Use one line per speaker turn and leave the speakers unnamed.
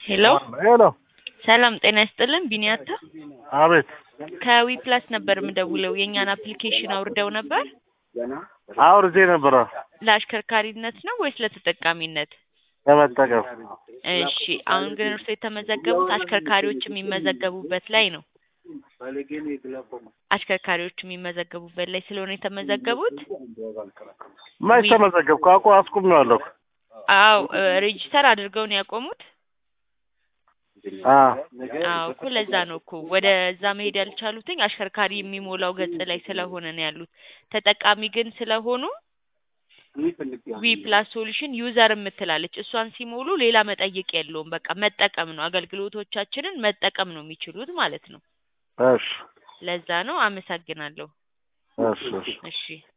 ሄሎ
ሄሎ
ሰላም ጤና ይስጥልን ቢኒያታ
አቤት
ከዊ ፕላስ ነበር የምደውለው የእኛን አፕሊኬሽን አውርደው ነበር
አውርጄ ነበረ
ለአሽከርካሪነት ነው ወይስ ለተጠቃሚነት
ለመጠቀም
እሺ አሁን ግን እርሶ የተመዘገቡት አሽከርካሪዎች የሚመዘገቡበት ላይ ነው አሽከርካሪዎች የሚመዘገቡበት ላይ ስለሆነ የተመዘገቡት
መች ተመዘገብኩ አቁ አስቁሜዋለሁ
አው ሬጂስተር አድርገው ነው ያቆሙት
አ
አዎ እኮ ለዛ ነው እኮ ወደ እዛ መሄድ ያልቻሉትኝ አሽከርካሪ የሚሞላው ገጽ ላይ ስለሆነ ነው ያሉት ተጠቃሚ ግን ስለሆኑ ዊ ፕላስ ሶሉሽን ዩዘር የምትላለች እሷን ሲሞሉ ሌላ መጠየቅ የለውም በቃ መጠቀም ነው አገልግሎቶቻችንን መጠቀም ነው የሚችሉት ማለት ነው
እሺ
ለዛ ነው አመሰግናለሁ
እሺ እሺ
እሺ